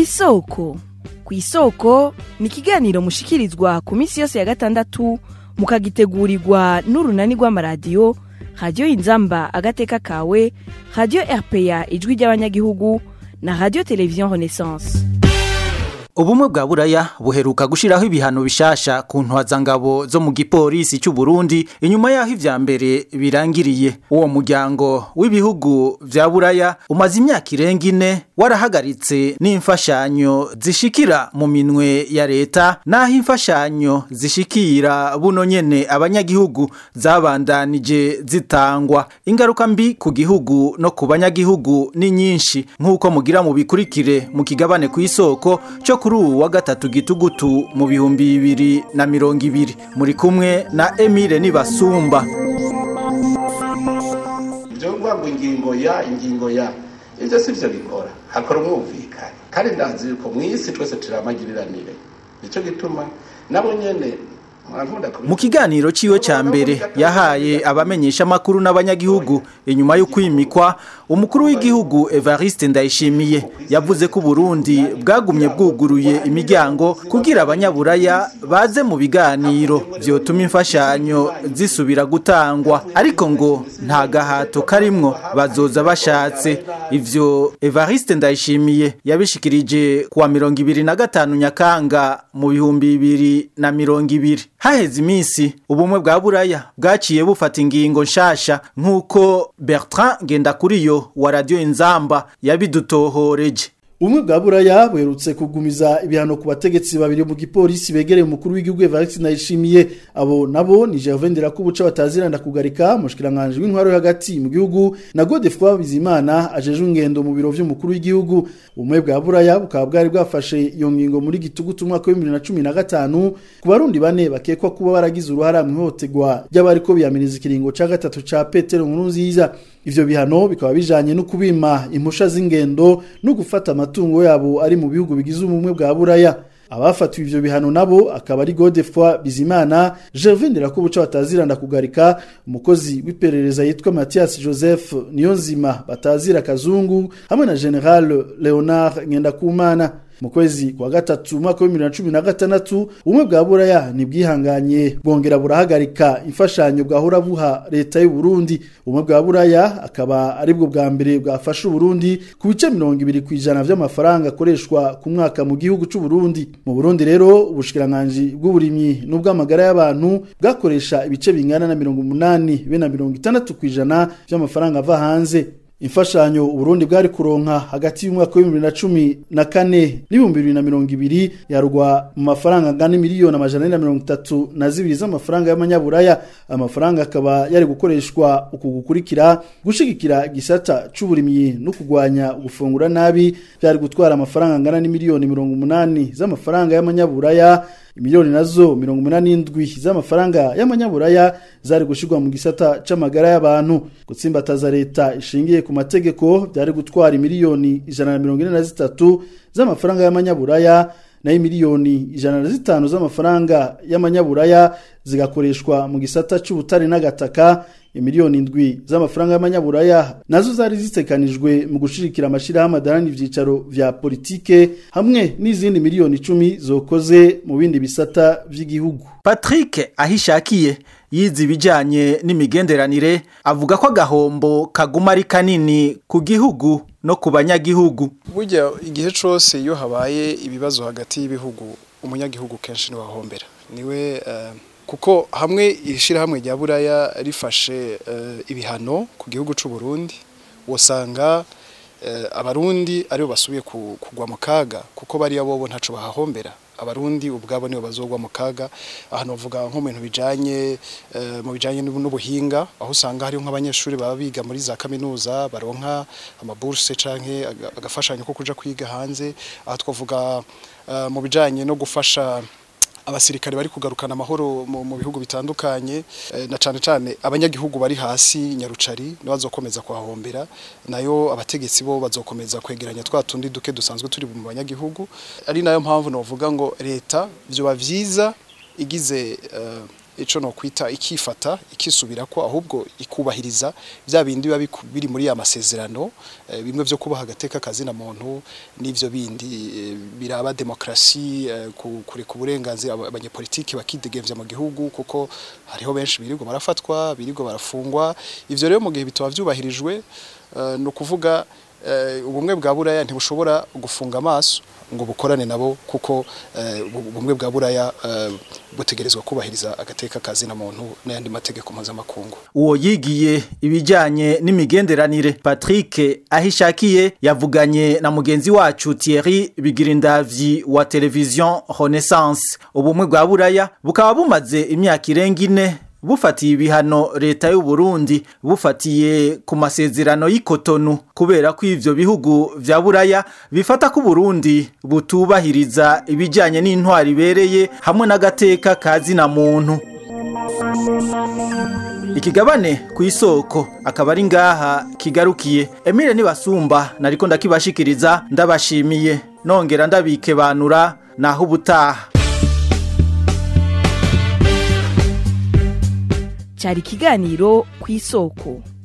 kw'isoko kw'isoko ni ikiganiro mushikirizwa ku minsi yose ya gatandatu mukagitegurirwa n'urunani rw'amaradiyo radiyo inzamba agateka kawe radiyo rpa ijwi ry'abanyagihugu na radiyo televiziyo renaissance ubumwe bwa buraya buheruka gushiraho ibihano bishasha ku ntwazangabo zo mu gipolisi cy'u Burundi inyuma yaho ivya mbere birangiriye uwo muryango w'ibihugu vya buraya umaze imyaka irenga ine warahagaritse n'imfashanyo zishikira mu minwe ya leta naho imfashanyo zishikira buno nyene abanyagihugu zabandanije zitangwa ingaruka mbi ku gihugu no ku banyagihugu ni nyinshi nk'uko mugira mu bikurikire mu kigabane ku isoko cyo kuri ubu wa gatatu gitugutu mu bihumbi bibiri na mirongo ibiri muri kumwe na Emile Nibasumba ibyo ngo ingingo ya ingingo ya ibyo si byo bikora hakora umwumvikane kandi ndazi yuko mu isi twese turamagiriranire nicyo gituma nabo nyene mu kiganiro ciwe ca mbere yahaye abamenyesha makuru n'abanyagihugu inyuma yo kwimikwa umukuru w'igihugu Evariste Ndayishimiye yavuze ko Burundi bwagumye bwuguruye imiryango kugira abanyaburaya baze mu biganiro vyotuma imfashanyo zisubira gutangwa ariko ngo nta gahato karimwo bazoza bashatse ivyo Evariste Ndayishimiye yabishikirije kuwa mirongo ibiri na gatanu Nyakanga mu bihumbi bibiri na mirongo ibiri haheze iminsi ubumwe bwa buraya bwaciye bufata ingingo nshasha nk'uko Bertrand Ngendakuriyo wa radio Inzamba yabidutohoreje Umwe bwa buraya buherutse kugumiza ibihano ku bategetsi babiri mu gipolisi begereye umukuru w'igihugu Evariste Ndayishimiye abo nabo ni Gervais Ndirakubuca bataziranda kugarika mushikiranganje w'intwaro yo hagati mu gihugu na Godefroid Bizimana ajeje ingendo mu biro vy'umukuru w'igihugu umwe bwa buraya bukaba bwari bwafashe iyo ngingo muri gitugutu umwaka wa 2015 ku barundi bane bakekwa kuba baragize uruhara mu ihohoterwa ry'abariko biyamiriza ikiringo ca gatatu ca Petero Nkurunziza ivyo bihano bikaba bijanye no kubima impusha z'ingendo no gufata amatungo yabo ari mu bihugu bigize ubumwe bwa buraya abafatiwe ivyo bihano nabo akaba ari Godefroid Bizimana Gervais Ndirakubuca bataziranda kugarika umukozi w'iperereza yitwa Mathias Joseph Niyonzima batazira kazungu hamwe na General Leonard Ngendakumana mu kwezi kwa gatatu mwaka wa 2016 ubumwe bwa buraya nibwihanganye bwongera burahagarika imfashanyo bwahora buha leta y'u Burundi ubumwe bwa buraya akaba ari bwo bwa mbere bwafasha Burundi ku bice 20 kwijana vy'amafaranga akoreshwa ku mwaka mu gihugu c'u Burundi mu Burundi rero ubushikiranganje bw'uburimyi n'ubw'amagara y'abantu bwakoresha ibice bingana na 80 be na 60 kwijana vy'amafaranga ava hanze imfashanyo uburundi bwari kuronka hagati y'umwaka wa 2014 n'ibihumbi bibiri na mirongo ibiri yarwa mu mafaranga angana miliyoni amajana ane na mirongo itatu na zibiri z'amafaranga y'amanyaburaya amafaranga akaba yari gukoreshwa uku gukurikira gushigikira igisata c'uburimyi no kugwanya gufungura nabi byari gutwara amafaranga angana n'imiliyoni mirongo umunani z'amafaranga y'amanyaburaya imiliyoni nazo mirongo umunani n'indwi z'amafaranga y'amanyaburaya zari gushirwa mu gisata c'amagara y'abantu gutsimbataza leta ishingiye ku mategeko byari gutwara imiliyoni ijana na mirongo ine na zitatu z'amafaranga y'amanyaburaya nayo miliyoni ijana na zitanu z'amafaranga y'amanyaburaya zigakoreshwa mu gisata c'ubutare n'agataka imiliyoni indwi z'amafaranga y'amanyaburaya nazo zari zitekanijwe mu gushirikira amashirahamwe adarani ivyicaro vya politike hamwe n'izindi miliyoni icumi zokoze mu bindi bisata vy'igihugu Patrick ahishakiye yize ibijanye n'imigenderanire avuga ko agahombo kaguma ari kanini ku gihugu no ku banyagihugu burya igihe cose iyo habaye ibibazo hagati y'ibihugu umunyagihugu kenshi niwe ahombera niwe uh, kuko hamwe irishirahamwe rya buraya rifashe uh, ibihano ku gihugu c'u Burundi wosanga uh, abarundi aribo basubiye kugwa mu kaga kuko bariya bobo ntaco bahahombera abarundi ubwabo nibo bazogwa mu kaga ahantu bavuga nko mu bintu bijanye mu bijanye n'ubuhinga aho usanga hariho nk'abanyeshuri baba biga muri za kaminuza baronka amaburse canke agafashanyo ko kuja kwiga hanze aho twavuga mu bijanye no gufasha abasirikare bari kugarukana amahoro mu bihugu bitandukanye na cane cane abanyagihugu bari hasi nyarucari bazokomeza kuhahombera nayo abategetsi bo bazokomeza kwegeranya twa tundi duke dusanzwe turi mu banyagihugu ari nayo mpamvu novuga ngo leta vyoba vyiza igize ico no kwita ikifata ikisubira ko ahubwo ikubahiriza bya bindi biba biku- biri muri ya masezerano eh, bimwe vyo kubaha agateka kazi na muntu n'ivyo bindi eh, biraba demokrasi eh, ku- kureka uburenganzira aba- abanyepolitiki bakidegemvya mu gihugu kuko hariho benshi birirwa barafatwa birirwa barafungwa ivyo rero mu gihe bitaba vyubahirijwe eh, ni ukuvuga eh, ubumwe bwa buraya ntibushobora gufunga amaso ngo bukorane nabo kuko eh, ubu- ubumwe bwa buraya eh, butegerezwa kubahiriza agateka kazi na muntu n'ayandi mategeko mpuzamakungu uwo yigiye ibijyanye n'imigenderanire patrick ahishakiye yavuganye na mugenzi wacu thierry bigirindavyi wa televiziyo renaissance ubumwe bwa buraya bukaba bumaze imyaka irenga ine bufatiye ibihano leta y'u Burundi bufatiye ku masezerano y'ikotonu kubera ko ivyo bihugu vya buraya bifata ko Burundi butubahiriza ibijyanye n'intwari ibereye hamwe n'agateka kazi na muntu ikigabane ku isoko akaba ari ngaha kigarukiye Emile nibasumba nariko ndakibashikiriza ndabashimiye nongera ndabikebanura naho ubutaha cyari ikiganiro ku isoko